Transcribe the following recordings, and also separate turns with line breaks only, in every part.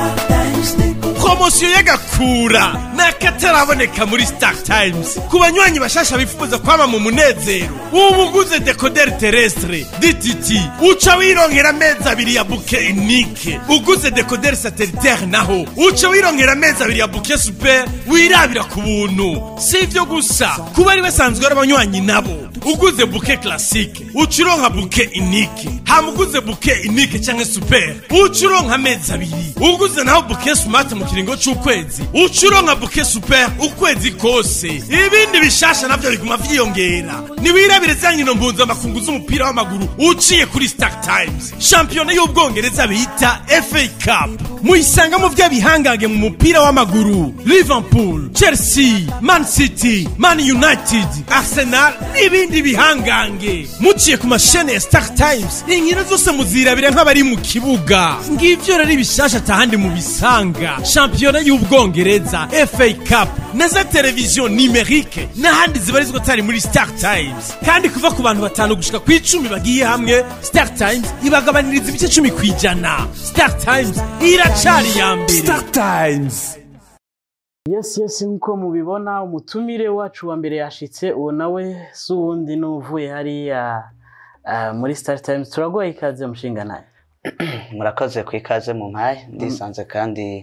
promosiyo y'agakura ni akataraboneka muri star times ku banywanyi bashasha bifuza kwama mu munezero ubu uguze dekoderi terestre dtt uca wironkera amezi abiri ya buke unike uguze dekoderi satellitaire naho uca wironkera amezi abiri ya buke super wirabira ku buntu si ivyo gusa kuba ari basanzwe ari abanywanyi nabo uguze buke classique uca uronka buke unike hama uguze buke unike canke super uca uronka amezi abiri uguze naho buke smart mu kiringo c'ukwezi uca uronka buke super ukwezi kose ibindi bishasha navyo biguma vyiyongera niwirabire za nkino mpuzamakungu z'umupira w'amaguru uciye kuri star times shampiyona y'ubwongereza bita fa cup muyisangamo vy'abihangange mu mupira w'amaguru liverpool chelsea man city man united arsenal n'ibindi bihangange muciye ku mashene ya star times inkino zose muzirabira nk'abari mu kibuga ngivyo rero ibishasha atahandi mubisanga shampiyona y'ubwongereza fa cup na za televiziyo nimerike n'ahandi zibarizwa atari muri star times kandi kuva ku bantu batanu gushika ku icumi bagiye hamwe star times ibagabaniriza ibice cumi ku ijana star times iracari iya mbere
Star Times.
yes yes nk'uko mubibona umutumire wacu wa mbere yashitse uwo nawe si uwundi n'uvuye hariya ah, muri star times turaguha ikaze mushinga nawe
murakoze ku ikaze mu mpaye ndisanze kandi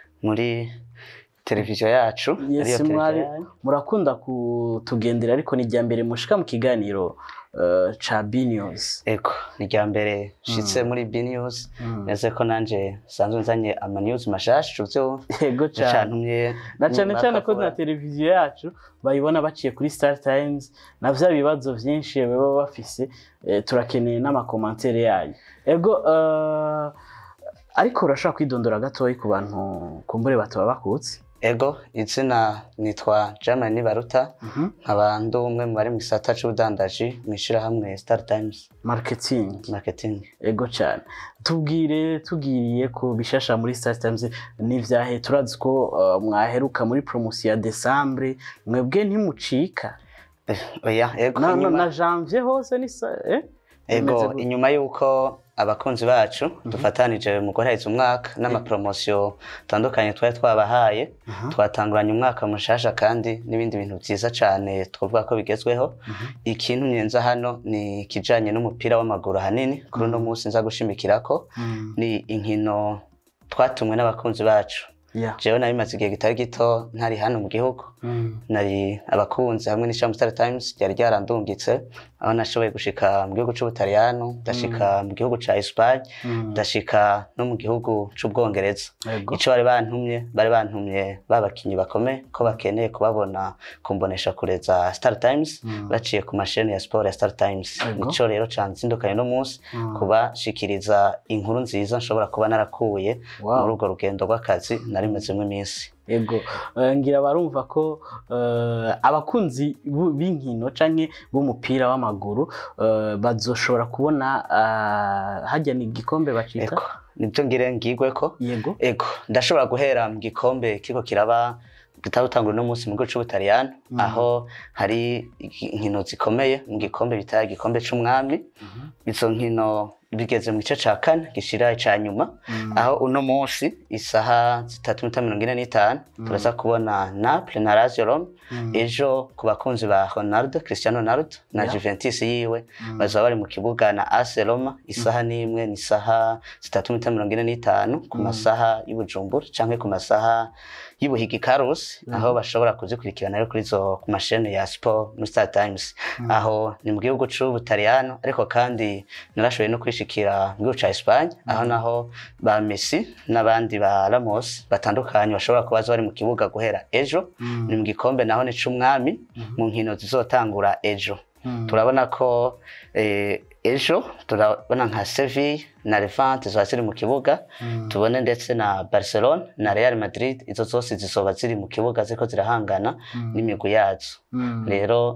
muri televiziyo yacu ariyo
yes
televiziyo
mwari
yanyu.
murakunda kutugendera ariko ni irya mbere mushika mu kiganiro eh, ca b news
ego ni irya mbere nshitse muri b news neze ko nanje sanzwe nzanye ama news mashasha uvyo
yego cane
cantumye
na cane cane ko na televiziyo yacu bayibona baciye kuri star times na vya bibazo vyinshi baba bafise eh, turakeneye n'amakomantere yayo ego eh, ariko urashobora kwidondora gatoyi ku bantu kumbure bataba bakutse
ego izina nitwa Germany Baruta nkaba ndi umwe mu bari mu gisata c'ubudandaji mw'ishirahamwe Star Times
marketing
Marketing
ego cyane tubwire tugiriye ku bishasha muri star times n'ivyahe turazi ko uh, mwaheruka muri promotion ya decembre mwebwe ntimucika
Eh, oya ego
na, na,
inyuma-
na janvier hose ni sa eh? Bimeze
ego
gute?
inyuma y'uko abakunzi bacu dufatanije mu guhereza umwaka n'amapromosiyo atandukanye twari twabahaye twatanguranye umwaka mushasha kandi n'ibindi bintu byiza cyane twavuga ko bigezweho ikintu nyenza hano ni ikijanye n'umupira w'amaguru ahanini kuri uno munsi nza gushimikirako
Mm.
ni inkino twatumwe n'abakunzi bacu
yeah.
jewe nabimaze igihe kitari gito ntari hano mu gihugu
mm.
nari abakunzi hamwe n'ishami Star Times ryari ryarandungitse aho nashoboye gushika mu gihugu c'ubutaliyano ndashika mu gihugu ca Espagne
Mm.
ndashika no mu gihugu c'ubwongereza
Ego.
ico bari bantumye bari bantumye babakinyi bakome ko bakeneye kubabona kumbonesha kure za Star Times baciye ku masheni ya sport ya Star Times
Ego.
nico rero canzindukanye no munsi kubashikiriza inkuru nziza nshobora kuba narakuye
Wow.
muri urwo rugendo rw'akazi narimezemo iminsi
ego Eh, ngira barumva ko eh, abakunzi bu- b'inkino canke b'umupira w'amaguru eh, bazoshobora kubona ah, hajya ni igikombe bacita
Ego, nibyo ngire ngigweko
yego
ego ndashobora guhera mu gikombe kiko kiraba gitarutangura uno munsi mu gihugu c'ubutaliyano aho hari inkino zikomeye mu gikombe bita igikombe c'umwami izo nkino bigeze mu gice ca kane gishira ica nyuma aho uno munsi isaha zitatu n'ita mirongo ine n'itanu turaza kubona Naples na Lazio Rome ejo ku bakunzi ba Ronaldo Cristiano Ronaldo na
Yeah.
Juventus yiwe bazaba bari mu kibuga na AS Roma isaha n'imwe ni isaha zitatu n'ita mirongo ine n'itanu ku masaha y'Ubujumbura canke ku masaha y'Ubuhigi Carlos aho bashobora kuzikurikirana rero kuri zo ku mashene ya Sport muri Star Times aho ni mu gihugu c'Ubutaliyano ariko kandi narashoboye no kwishikira mu gihugu ca Espagne aho naho ba Messi n'abandi ba Ramos batandukanye bashobora kuba baza bari mu kibuga guhera ejo ni mu gikombe naho ni c'umwami mu nkino zizotangura ejo turabona ko eh, ejo turabona nka Sevilla na Levante ziba ziri mu kibuga tubone ndetse na Barcelona na Real Madrid izo zose zizoba ziri mu kibuga ziriko zirahangana n'imigwi yazo rero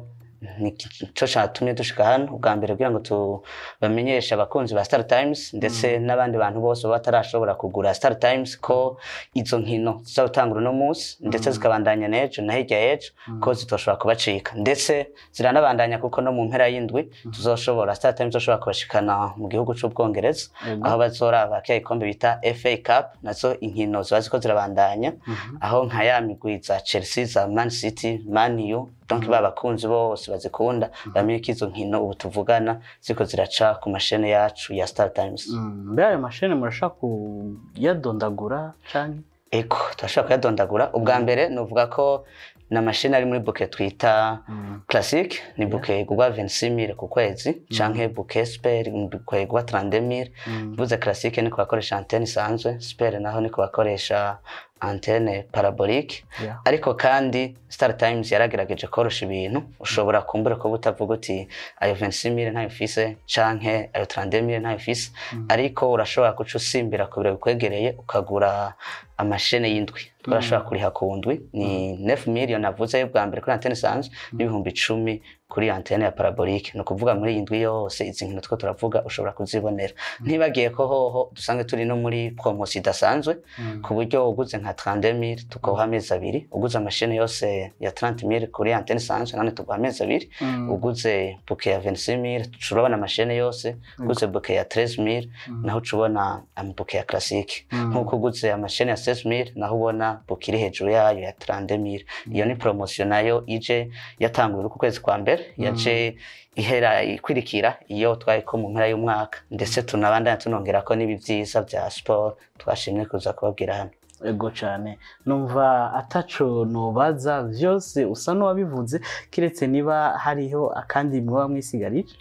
nico catumye dushika hano ubwa mbere kugira ngo tubamenyeshe abakunzi ba Star Times ndetse n'abandi bantu bose baba batarashobora kugura Star Times ko izo nkino zizotangura uno munsi ndetse zikabandanya n'ejo na hirya y'ejo ko zitoshobora kubacika ndetse ziranabandanya kuko no mu mpera y'indwi tuzoshobora Star Times izoshobora kubashikana mu gihugu c'ubwongereza
Yego.
aho bazoraba kya ikombe bita FA Cup nazo inkino ziba ziko zirabandanya aho nka ya migwi za Chelsea za Man City Man U donc ba bakunzi bose bazikunda bamenye ko izo nkino ubu tuvugana ziko ziraca ku mashene yacu ya Star Times
Mm, mbe ayo mashini murashaka kuyadondagura canke
eko turashobora kuyadondagura ubwa mbere nuvuga ko ni amashini ari muri buke twita classic ni buke igurwa 26000 ku kwezi canke buke super ni buke igurwa 32000 mvuze classic ni ku bakoresha antenne isanzwe super naho ni ku bakoresha antenne parabolique
Yeah.
ariko kandi Star Times yaragerageje korosha ibintu ushobora kumbura ko butavuga uti ayo 26000 ntayo fise canke ayo 32000 ntayo fise ariko urashobora guca usimbira ku biro bikwegereye ukagura amashene y'indwi turashobora kuriha ku ndwi ni 9 million navuze bwa mbere kuri antenne isanzwe n'ibihumbi icumi kuri antenne ya parabolique ni ukuvuga muri iyi ndwi yose izi nkino two turavuga ushobora kuzibonera ntibagiye ko hoho dusanzwe turi no muri promotion idasanzwe ku buryo uguze nka 30000 tukaguha amezi abiri uguze amashene yose ya 30000 kuri antenne isanzwe none tuguha amezi abiri uguze buke ya 26000 turabona amashene yose uguze buke ya 13000 naho ucubona amabuke ya classique nkuko uguze amashene ya 16000 naho ubona buke iri hejuru yayo ya 30000 iyo ni promotion nayo ije yatanguye ku kwezi kwa mbere yaje ihera ikwirikira iyo twari ko mu mpera y'umwaka ndetse tunabandanya tunongera ko n'ibi byiza bya sport twashimye kuza kubabwira hano
ego cyane numva ataco nobaza vyose usa n'uwabivuze kiretse niba hariho akandi mwaba mwisigarije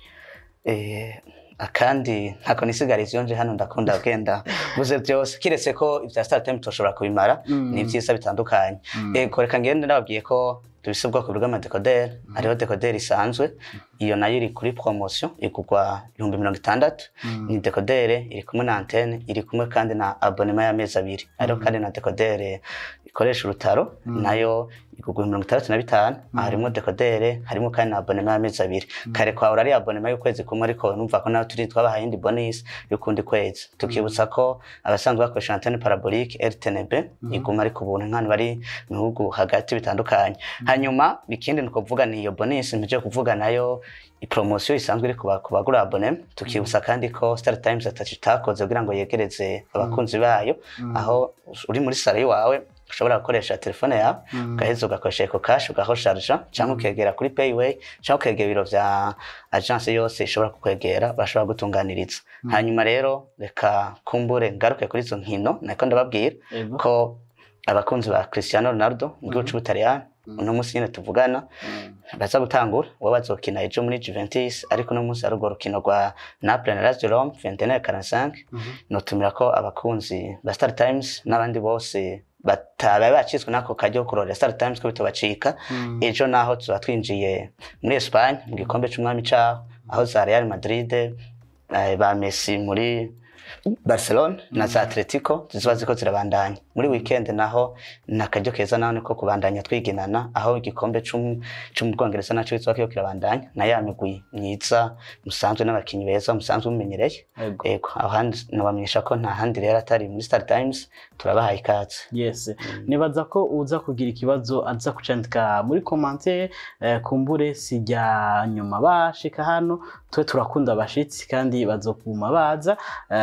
Eh, akandi ntako nisigariza iyo nje hano ndakunda genda buze byose kiretse ko ibya Star Time tushobora kubimara ni byiza bitandukanye ego reka ngende nababwiye ko dufise ubwoko bw'amadekoderi hariho dekoderi isanzwe iyo nayo iri kuri promotion igurwa ibihumbi mirongo itandatu ni dekodere iri kumwe na antene iri kumwe kandi na abonema y'amezi abiri hariho kandi na dekodere ikoresha urutaro nayo igurwa mirongo itandatu na bitanu harimo dekodere harimo kandi na abonema y'amezi abiri kare kwawe ari abonema y'ukwezi kumwe ariko numva ko nawe turi twabahaye indi bonus y'ukundi kwezi tukibutsa ko abasanzwe bakoresha antene parabolique RTNB iguma ari ku buntu nk'ahantu bari mu bihugu hagati bitandukanye hanyuma ikindi ni ukuvuga ni iyo bonus mpije kuvuga nayo ipromosiyo isanzwe iri kuba- ku bagura abone tukibutsa kandi ko Star Times atacu itakoze kugira ngo yegereze abakunzi bayo aho uri muri salo iwawe ushobora gukoresha telefone yawe ugaheza ugakoresha eco cash ugahosharja cyangwa ukegera kuri payway cyangwa ukegera ibiro vya agence yose ishobora kukwegera bashobora gutunganiriza hanyuma rero reka kumbure ngaruke kuri izo nkino nako ndababwira
Ego.
ko abakunzi ba Cristiano Ronaldo mu gihugu c'Ubutaliyani uno munsi nyine tuvugana baza gutangura uwo bazokina ejo muri Juventus ariko uno munsi hari urwo rukino rwa Napoli na Lazio Rome 21:45 notumira ko abakunzi ba Star Times n'abandi bose batabaye bacitswe n'ako kajya ko kurorera Star Times ko bitobacika ejo naho tuba twinjiye muri Espagne mu gikombe c'umwami caho aho za Real Madrid eh, ba Messi muri Barcelona na za Atletico zizoba ziko zirabandanya muri weekend naho ni akaryo keza naho niko kubandanya twiginana aho igikombe c'um- co mu Bwongereza naco kizoba kiriko kirabandanya na ya migwi myiza musanzwe n'abakinyi beza musanzwe mumenyereye
Ego.
ego aho handi nobamenyesha ko nta handi rero atari muri Star Times turabahaye ikaze
yes nibaza ko uza kugira ikibazo aza kucandika muri commentaire eh, kumbure sijya nyuma bashika hano twe turakunda abashitsi kandi bazokuma baza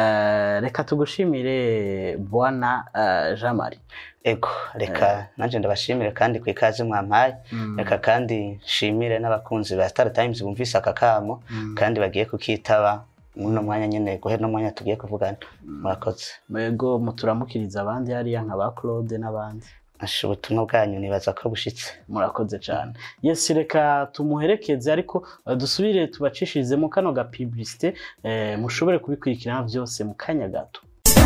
eh, reka tugushimire bwana eh, Jean Marie
ego reka nanje ndabashimire kandi ku ikaze mwampaye reka kandi nshimire n'abakunzi ba Star Times bumvise aka kamo kandi bagiye kukitaba muno mwanya nyene guhera no mwanya tugiye kuvugana murakoze
mwego muturamukiriza abandi hariya nka ba Claude n'abandi
asha ubutumwa bwanyu nibaza ko bushitse
murakoze cyane yes reka tumuherekeze ariko eh, dusubire tubacishirizemo kano ga publicité eh, mushobore kubikurikirana byose mu kanya gato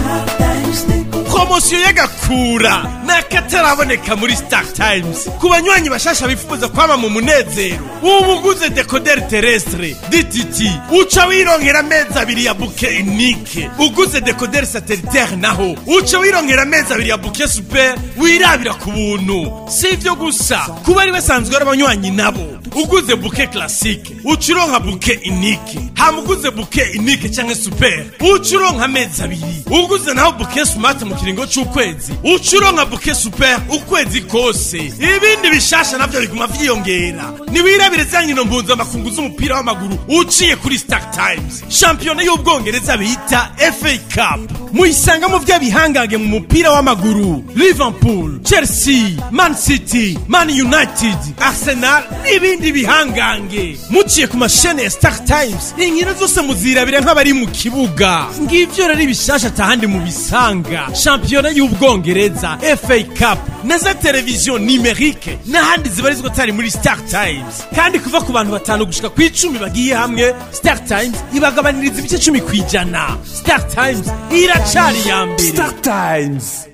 promosiyo y'agakura ni akataraboneka muri star times ku banywanyi bashasha bifuza kwama mu munezero ubu uguze dekoderi terestre dtt uca wironkera amezi abiri ya buke unike uguze dekoderi satellitaire naho uca wironkera amezi abiri ya buke super wirabira ku buntu si ibyo gusa kuba ari basanzwe ari abanywanyi nabo uguze buke classique ucuronka buke inike hama uguze buke inike canke super ucuronka amezi abiri uguze naho buke smart mu kiringo c'ukwezi ucuronka buke super ukwezi kose ibindi bishasha navyo biguma vyiyongera niwirabire za nkino mpuzamakungu z'umupira w'amaguru uciye kuri star times shampiyona y'ubwongereza bita fa cup muyisangamo vy'abihangange mu mupira w'amaguru liverpool chelsea man city man united arsenal n'ibindi bihangange muciye ku mashene ya star times inkino zose muzirabira nk'abari mu kibuga ngivyo rero ibishasha atahandi mubisanga shampiyona y'ubwongereza fa cup na za televiziyo nimerike n'ahandi zibarizwa atari muri star times kandi kuva ku bantu batanu gushika ku icumi bagiye hamwe star times ibagabaniriza ibice cumi ku ijana star times iracari ya mbere
Star Times